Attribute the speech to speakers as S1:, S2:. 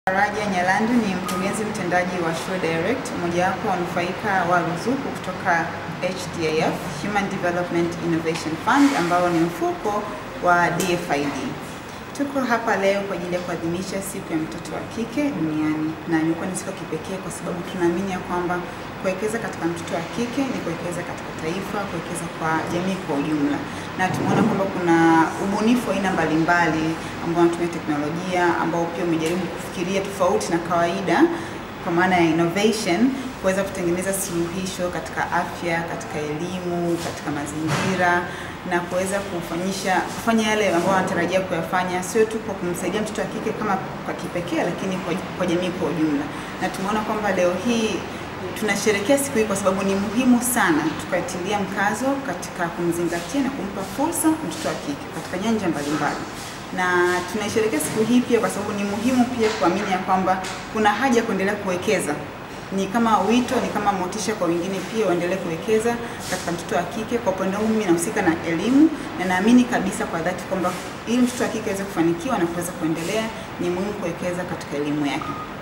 S1: Faraja Nyalandu ni mkurugenzi mtendaji wa Sure Direct, mojawapo wanufaika wa ruzuku kutoka HDIF, Human Development Innovation Fund, ambao ni mfuko wa DFID. Tuko hapa leo kwa ajili ya kuadhimisha siku ya mtoto wa kike duniani, na imekuwa ni siku ya kipekee kwa sababu tunaamini ya kwamba kuwekeza katika mtoto wa kike ni kuwekeza katika taifa, kuwekeza kwa jamii kwa ujumla, na tumeona kwamba kuna ubunifu wa aina mbalimbali ambao wanatumia teknolojia ambao pia umejaribu kufikiria tofauti na kawaida kwa maana ya innovation kuweza kutengeneza suluhisho katika afya, katika elimu, katika mazingira na kuweza kufanyisha kufanya yale ambayo wanatarajia kuyafanya, sio tu kwa kumsaidia mtoto wa kike kama kwa kipekee, lakini kwa, kwa jamii kwa ujumla. Na tumeona kwamba leo hii tunasherehekea siku hii kwa sababu ni muhimu sana tukatilia mkazo katika kumzingatia na kumpa fursa mtoto wa kike katika nyanja mbalimbali na tunaisherehekea siku hii pia kwa sababu ni muhimu pia kuamini ya kwamba kuna haja ya kuendelea kuwekeza. Ni kama wito, ni kama motisha kwa wengine pia waendelee kuwekeza katika mtoto wa kike. Kwa upande wangu mimi nahusika na elimu na naamini kabisa kwa dhati kwamba ili mtoto wa kike aweze kufanikiwa na kuweza kuendelea, ni muhimu kuwekeza katika elimu yake.